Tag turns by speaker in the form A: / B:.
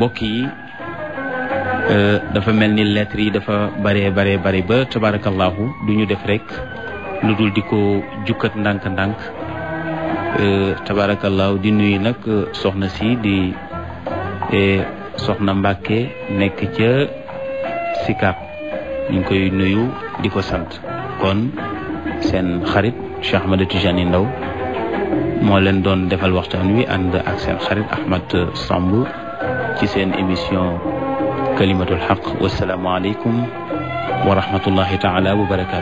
A: mbokk yi dafa mel ni lettres yi dafa bare bare bare ba tabarakallahu du ñu def rek lu dul di ko jukkat ndànk-ndànk tabarakallahu di nuyu nag soxna si di soxna Mbàkke nekk ca Sicap ñu ngi koy nuyu di ko sant kon seen xarit Cheikh Ahmed Tijani Ndaw moo leen doon defal waxtaan wi ànd ak seen xarit Ahmad Samb ci seen émission kalimatul xaq wasalaamu aleykum wa rahmatullahi taala wa barakaatu